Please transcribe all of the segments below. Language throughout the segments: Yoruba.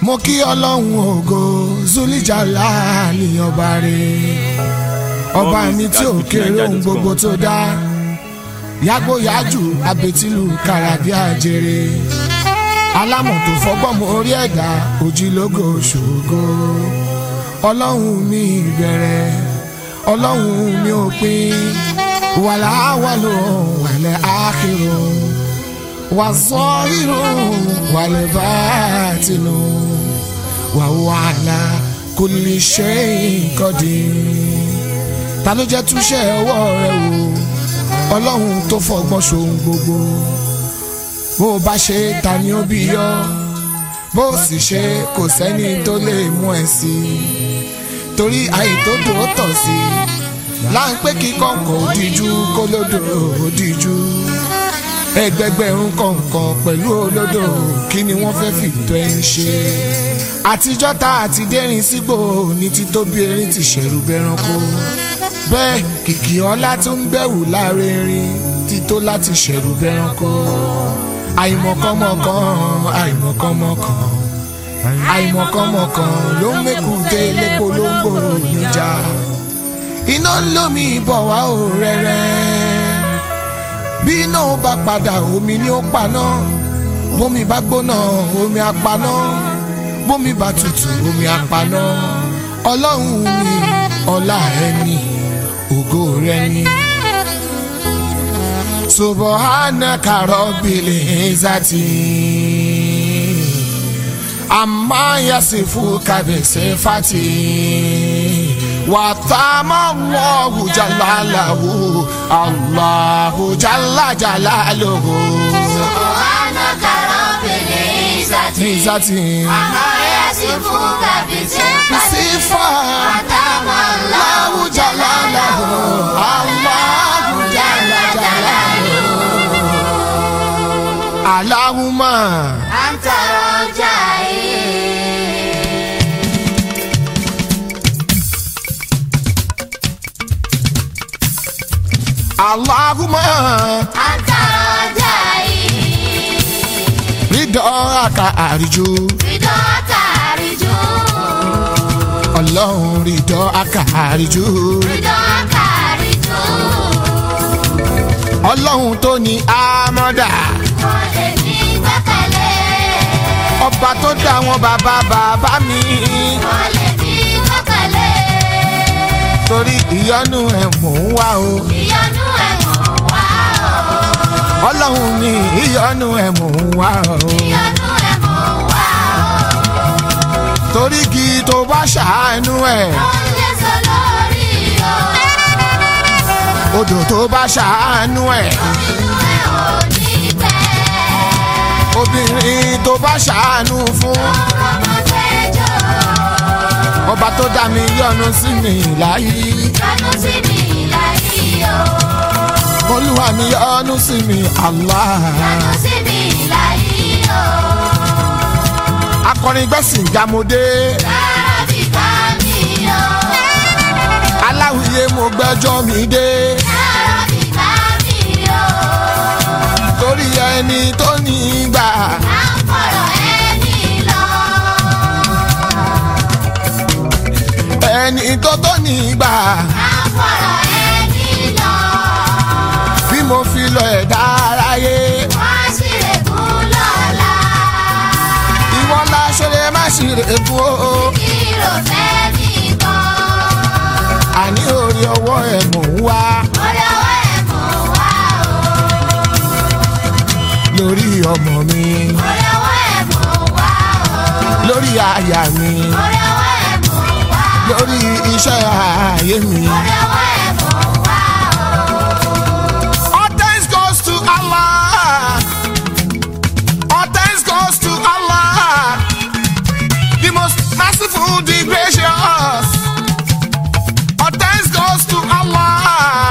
mo kí ọlọ́run ògo zulijala ní ọba rẹ̀ ọba mi tí ò kéré ohun gbogbo tó dá yàgbóyàjù abetilu kàràdí àjèrè alámọ̀ tó fọgbọ́n mọ orí ẹ̀dá òjìlógo ṣògo ọlọ́run mi ìbẹ̀rẹ̀ ọlọ́run mi òpin wàlà wàlò wàlẹ̀ àkìrò wàzọ́rìrò wàlẹ̀ bàtìlù wàwàlà kò lè ṣe ìkọ́dé ta ló jẹ́ túṣẹ́ ọwọ́ rẹ wò ọlọ́run tó fọgbọ́n ṣohun gbogbo bó o bá ṣe ta ni ó bí yọ bó o sì ṣe kò sẹ́ni tó lè mú ẹ sí i torí àìtótó tọ̀ sí i láńpẹ́ kí kọ̀ǹkọ̀ òdìjú kó lódò òdìjú ẹgbẹgbẹ̀rún kọ̀ǹkọ̀ pẹ̀lú olódò kí ni wọ́n fẹ́ fìtọ́ ẹni ṣe àtijọ́ ta àti dẹ́rìn sígbò ní títóbi erin ti ṣẹ̀rù bẹranko bẹ́ẹ̀ kìkì ọlá tó ń bẹ̀wò láàrin ti tó láti ṣẹ̀rù bẹranko àìmọ̀kànmọ̀kàn àìmọ̀kànmọ̀kàn àìmọ̀kànmọ̀kàn ló ń mẹ́kùté lépo ló ń gbòòrò níjà iná ń lómi bọ̀ wá ò rẹ́rẹ́ bí iná ó bá padà omi ni ó paná bómi bá gbóná omi apaná bómi bá tutù omi apaná ọlọ́run mi ọlá ẹni ògo rẹ ni. subhanaka rabbil izzati amma yasifuka bisifati wa tamallahu jalalahu allahu jalla jalaluhu. subhanaka rabbil izzati izzati amma yasifuka bisifati sifa atamallahu jalalahu allahu jalla jalaluhu. Allahumma. anta rajai Allahumma anta rajai ridọ́ọ̀ka àríjú ridọ́ta àríjú ọlọ́run ridọ́ọ̀ka àríjú ridọ́ta àríjú ọlọ́run tó ní àmọ́dà wọ́n lè ní gbẹ́kẹ̀lé ọba tó dá wọn bàbá bàbá mi wọ́n lè ní gbẹ́kẹ̀lé torí ìyọ́nú ẹ̀ mò ń wá o ìyọnu ẹ̀wọ̀n wá o ọlọ́run ní ìyọ́nú ẹ̀ mò ń wá o ìyọnu ẹ̀wọ̀n wá torí kí tó bá ṣàánú ẹ̀ o ó lè sọ lórí o odò tó bá ṣàánú ẹ̀ inú ẹ̀ ò ní gbẹ obìnrin tó bá ṣàánú fún ọmọ fẹjọ ọba tó dá mi yọ́nú sí mi láyé. lọ́nu sí mi láyé o olúwa mi yọ́nú sí mi Allah. lọ́nu sí mi láyé o akọrin gbẹ̀sìn jámọ́dé lára bí ká mi o aláwìyé mo gbẹ́jọ́ mi dé lára bí ká mi o torí ẹni tó ní gbà à ń fọ̀rọ̀ ẹni lọ. ẹni tó tó ní gbà àfọ̀rọ̀ ẹni lọ. bí mo fi lọ ẹ̀dá aráyé wọ́n sì lè kú lọ́la. ìwọ ńlá ṣẹlẹ̀ má ṣì rè fún o kí ló fẹ́ nìkan. àní orí ọwọ́ ẹ̀ mò ń wá orí ọwọ́ ẹ̀ mọ̀ wá o. lórí ọmọ mi orí ọwọ́ ẹ̀ mọ̀ wá o. lórí aya mi orí ọwọ́ ẹ̀ mọ̀ wá o. lórí iṣẹ́ ayé mi. orí ọwọ́ ẹ̀ mọ̀ wá o. All thanks goes to Allah. All thanks goes to Allah. The most merciful, the gracious. All thanks goes to Allah.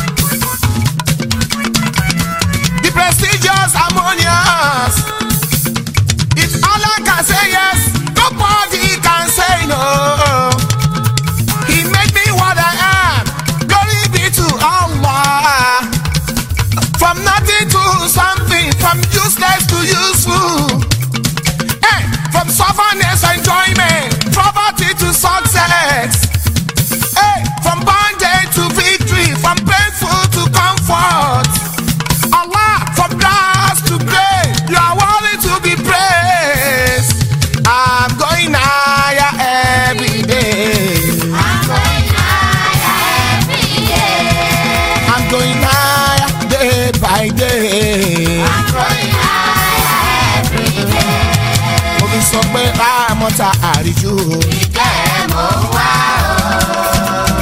The prestigious, harmonious. If Allah can say yes, nobody can say no. He made me what I am. Glory be to Allah. From nothing to something, from useless to useful. Hey, from stubbornness I mọ́ta àríjú ìkẹ́ rẹ̀ mò ń wá o.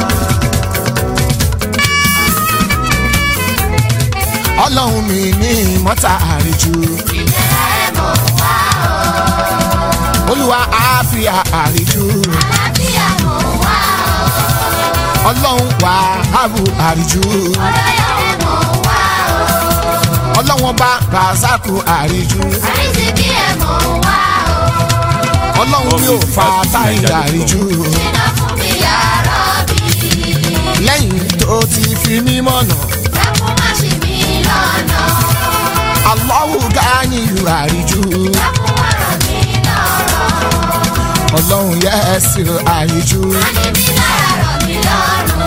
ọlọ́run mi ní mọ́ta àríjú ìkẹ́ rẹ̀ mò ń wá o. olúwa àáfíà àríjú àlàáfíà mò ń wá o. ọlọ́run wà áàbù àríjú olóyè rẹ̀ mò ń wá o. ọlọ́run ọba ràzákù àríjú àrísìkí ẹ̀ mò ń wá o. ọlọ́run mi ò fa táyì àríjú iná fún mi yàrá bí. lẹ́yìn tó ti fi mí mọ̀nà dákun má ṣì mí lọ́nà. Allahu gáníyù àríjú dákun wá ràn mí lọ́rọ̀. ọlọ́run yẹ́sì àríjú má ní mi lára rọ̀ mí lọ́rùn.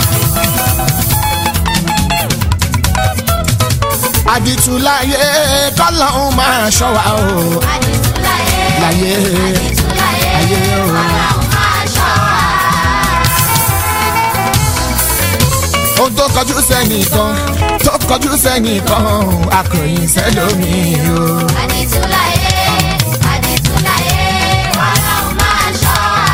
àdìtúláyé kọ́lọ́hún máa ṣọ́ wa o àdìtúláyé. láyé àdìtúláyé. ayé o. ọlọ́run máa ṣọ́ wa. ohun tó kọjú sẹ́nìkan tó kọjú sẹ́nìkan akọ̀yìn sẹ́lómi o. àdìtúláyé. àdìtúláyé. ọlọ́run máa ṣọ́ wa.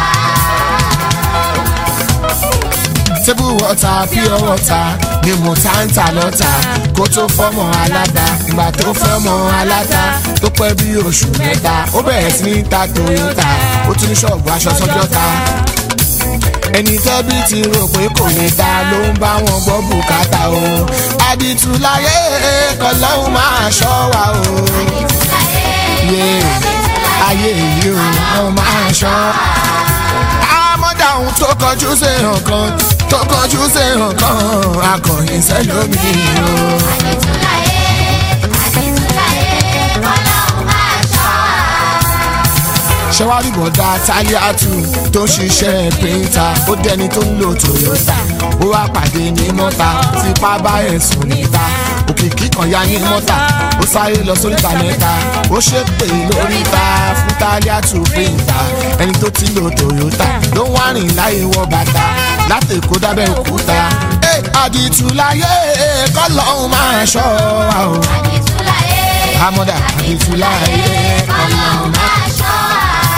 tébù wọ́ta pure water ni mo ta ń ta lọ́ta kó tó fọ́mọ aláta ìgbà tó fọ́mọ aláta tó pẹ́ bí oṣù mẹ́ta ó bẹ̀rẹ̀ sí ní ta toyota ó tún ní ṣọ́ọ̀bù aṣọ sọ́jọ́ta ẹni tẹ́bí ti rò pé kò lè ta ló ń bá wọn gbọ́ bùkátà o àdìtú láyé kọlọ́hún máa ṣọ́ wa o yé ayé yìí o wọ́n máa ṣọ́ àmọ́dá ohun tó kọjú sí nǹkan tó kọjú sí nǹkan akọ̀yìn sẹ́lómi o. àdìtúláyé. àdìtúláyé. ọlọ́run máa ṣọ́ wa. ṣẹ́wárí bọ̀dá tálíàtù tó ń ṣiṣẹ́ píńtà ó dẹni tó ń lo toyota ó wá pàdé ní mọ́ta tipa bá ẹ̀sùn níta òkìkí kan ya ní mọ́ta ó sáré lọ sóríta mẹ́ta ó ṣépè lóríta fún tálíàtù píńtà ẹni tó ti lo toyota ló ń wá rìn láyé wọ bàtà láti èkó dábẹ́ òkúta ẹ àdìtú láyé kọ́lọ́hún máa ṣọ́ wa o àdìtúláyé. àmọ́dá àdìtú láyé ọlọ́run máa ṣọ́ wa.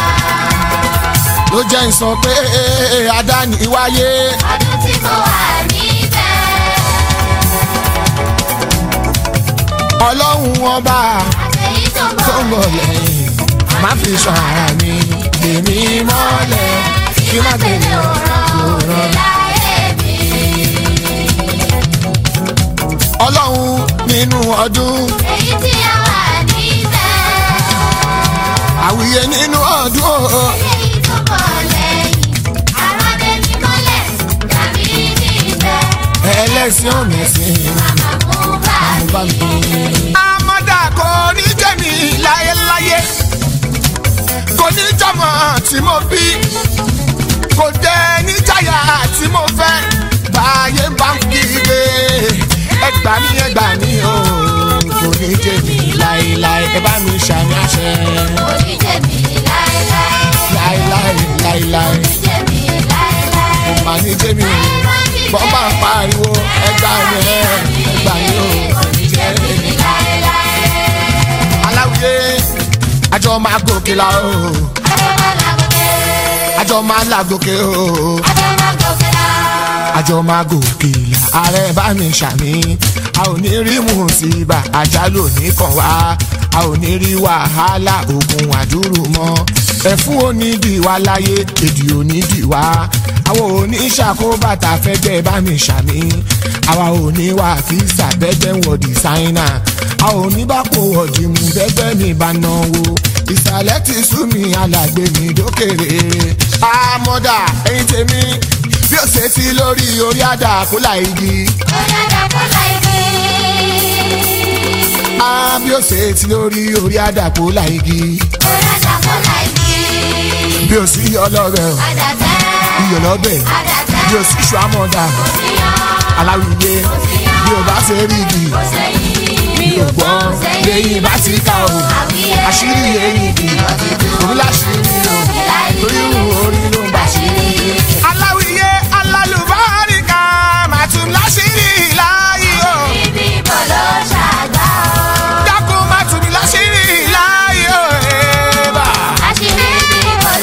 ló jẹ́ ń sọ pé adáni wáyé ọdún tí mo wà níbẹ̀. ọlọ́run ọba àtẹ̀yí tó ń tó ń bọ̀ bọ̀ lẹ́yìn má fi sọ ara mi èmi mọ́lẹ̀ kí má gbèrè òràn. láyé mi. ọlọ́run nínú ọdún èyí tí a wà níbẹ̀. àwùyé nínú ọdún o. èyí tó bọ̀ lẹ́yìn. àròdé mi mọ́lẹ̀ tàbí níbẹ̀. ẹlẹ́sìn ọ̀mẹ̀sìn màmá mú bá mo bá mi. mi. amọ́dà kò ní jẹ́mi láyéláyé kò ní jọmọ tí mo bí kò dé níjàyà tí mo fẹ́ báyé bá ń kígbe ẹgbà ní ẹgbà ní o kò ní jẹ́mi láyéláyé ẹ bá mi ṣàmì àṣẹ oníjẹ mi láéláé. láyéláyé láyéláyé oníjẹ mi láéláé. kò má ní jẹ́mi o bọ́n bá ń pariwo ẹgbà ní ẹgbà ní o kò ní jẹ́mi aláwìyé àjọ máa gòkè la o àjọ máa làgòkè o àjọ máa gòkè la ààrẹ bá mi ṣàmì a ò ní rí mùsíbà àjálù òní kan wá a ò ní rí wàhálà ogun àdúrú mọ́ ẹ̀fún onídìíwá láyé èdè onídìíwá àwọn òní ṣàkóbàtà fẹ́gbẹ́ bá mi ṣàmì àwa ò ní wà fíìsà bẹ́gbẹ́ ń wọ dìsáínà a ò ní bá kó ọ̀dì mú bẹ́gbẹ́ mi bá náwó ìsàlẹ̀ ti sú mi alàgbé mi dókèrè àmọ́dà ẹ̀yin tèmi bí ó ṣe ti lórí orí àdá kólà igi á bí ó ṣe ti lórí orí àdá kólà igi bí ó sì ọlọ́rẹ̀ o iyọ̀ lọ́bẹ̀ bí ó sì ṣù àmọ́dà aláwìyé bí ó bá ṣe rí igi bí ó gbọ́ lẹ́yìn bá ti ká o àṣírí ẹ̀yìn igi òun láṣírí o torí ìhùn orí ló ń bá ṣírí. aláwìyé alálùbáríkà màtún láṣírí láàyè o dákun màtún láṣírí láàyè o ẹ̀ẹ́bà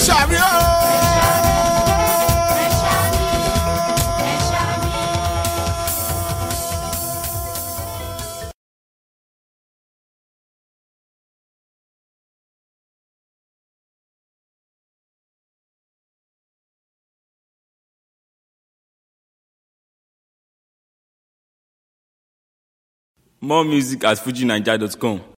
ṣàmì ó. ẹ ṣàmì ẹ ṣàmì. More music at fujinaija.com.